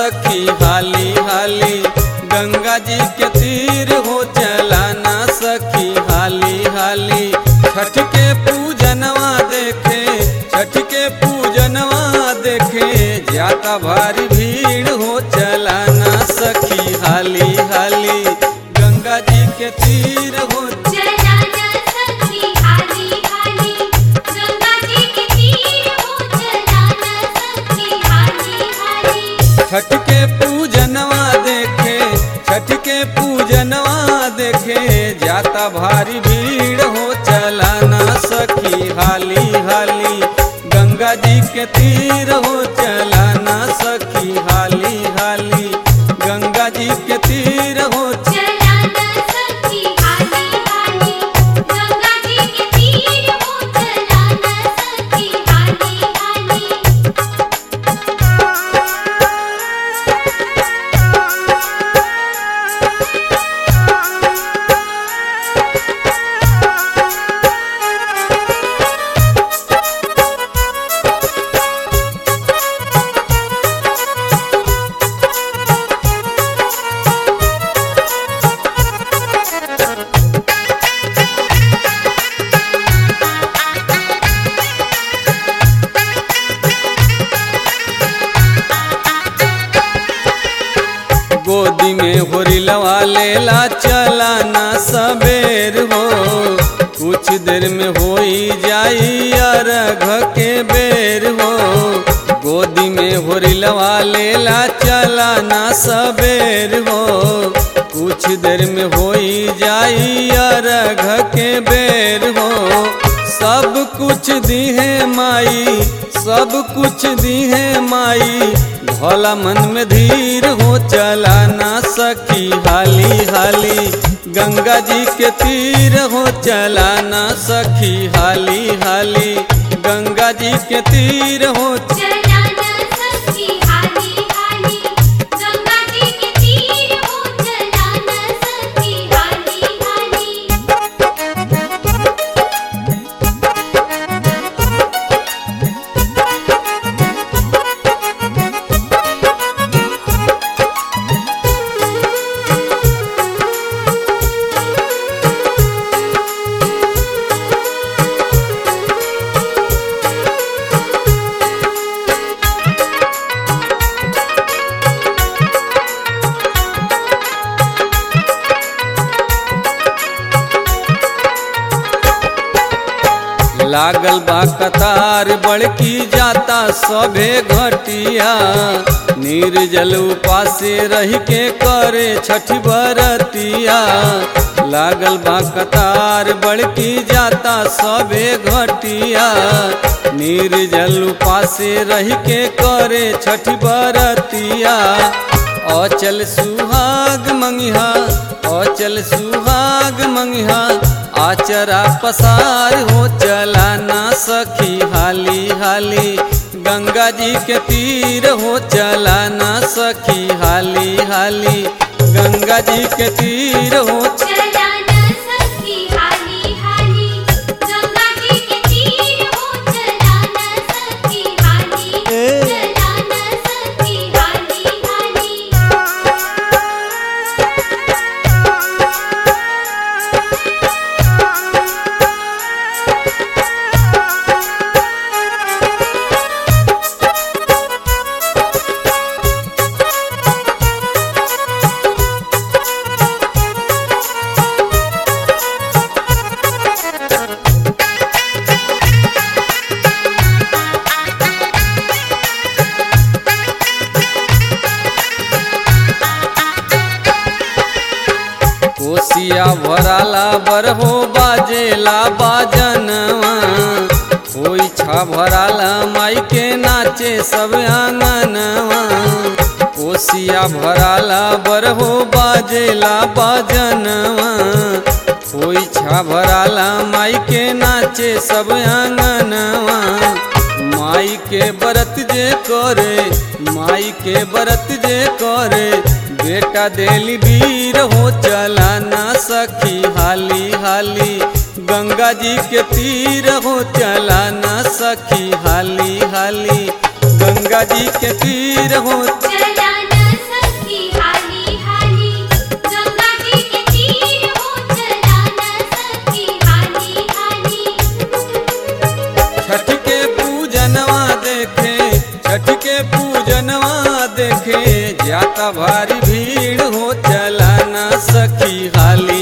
सखी हाली हाली गंगा जी के तीर हो चलाना सखी हाली हाली छठ के पूजनवा देखे छठ के पूजनवा देखे जाता भारी भीड़ हो चलाना सखी हाली हाली गंगा जी के तीर हो चलाना सखी हाली हाली गंगा जी के तीर हो चलाना सखी हाली हाली छठ के पूजनवा देखे छठ के पूजनवा देखे जाता भारी भीड़ हो चलाना सखी हाली हाली गंगा जी के तीर हो चलाना सखी हाली हाली गंगा जी के तीर हो चलाना सखी हाली हाली गंगा जी के तीर हो चलाना सखी हाली हाली गोदी में होरिलवा लेला चलाना सबेर हो कुछ देर में होई जाई अरघ के बेर हो गोदी में होरिलवा लेला चलाना सबेर हो कुछ देर में होई जाई अरघ के बेर हो सब कुछ दीहे माई सब कुछ दीहे माई भोला मन में धीर हो चलाना सखी हाली हाली गंगा जी के तीर हो चलाना सखी हाली हाली गंगा जी के तीर हो चलाना सखी हाली हाली गंगा जी के तीर हो चलाना सखी हाली हाली लागल बा कतार बड़की जाता सभे घटिया निर्जल उपासे रह के करे छठ बरतिया लागल बा कतार बड़की जाता सभे घटिया निर्जल उपासे रह के करे छठ बरतिया अचल सुहाग मंगिहा अचल सुहाग मंगिहा आचरा पसार हो चलाना सखी हाली हाली गंगा जी के तीर हो चलाना सखी हाली हाली गंगा जी के तीर हो चलाना सखी हाली हाली गंगा जी के तीर हो चलाना सखी हाली चलाना सखी हाली हाली कोसिया भराला बरहो बाजेला बाजनवा होई छा भराला माई के नाचे सब आंगनवा कोसिया भराला बरहो बाजेला बाजनवा होई छा भराला माई के नाचे सब आंगनवा माई के बरत जे करे माई के बरत जे करे बेटा देली वीर हो चलाना सखी हाली हाली गंगा जी के तीर हो चलाना सखी हाली हाली गंगा जी के तीर हो चलाना देखे छठ के पूजनवा देखे जाता भारी भीड़ हो चला ना सखी हाली